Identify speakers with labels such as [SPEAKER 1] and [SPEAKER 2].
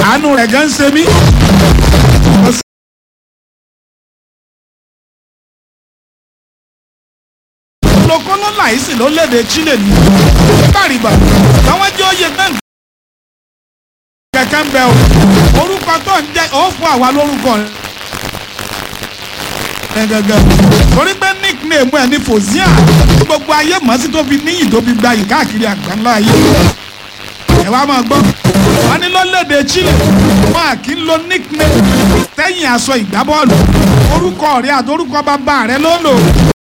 [SPEAKER 1] àánú rẹ̀ gan ṣe mí. olókóló láìsí ló léde Chile ní bàrìbà táwọn jẹ́ oyè náà kẹ̀kẹ́ ń bẹ o orúkọ tó ń jẹ́ ó fún àwa lórúkọ rẹ̀ gẹ́gẹ́ torí pé nickname ẹ̀ ní fòzíà gbogbo ayé mọ̀ sí tó fi níyì tó fi gbayì káàkiri àgbáńlá ayé ẹ wá máa gbọ́ wọn ní lọ́lẹ́dẹ̀ Chile wọn à kí ń lo nickname tẹ́yìn aṣọ ìgbábọ́ọ̀lù orúkọ rẹ̀ àti orúkọ bàbá rẹ̀ ló lò